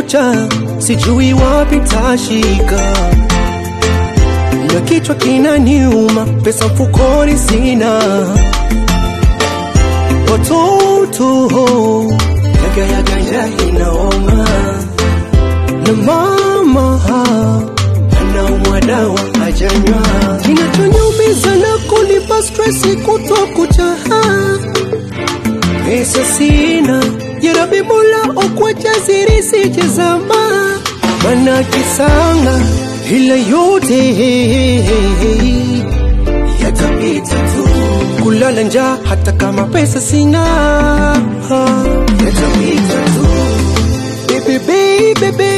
kuniacha, sijui wapi tashika, na kichwa kinaniuma, pesa mfukoni sina, watoto yaga yaga ya inaoma, na mama anaumwa dawa hajanywa, kinachoniumiza na kunipa stresi kutokucha pesa sina yarabi mola okwacha ziri sijezama mana kisanga ila yote yatapita tu kulala njaa hata kama pesa sina yatapita tu baby baby baby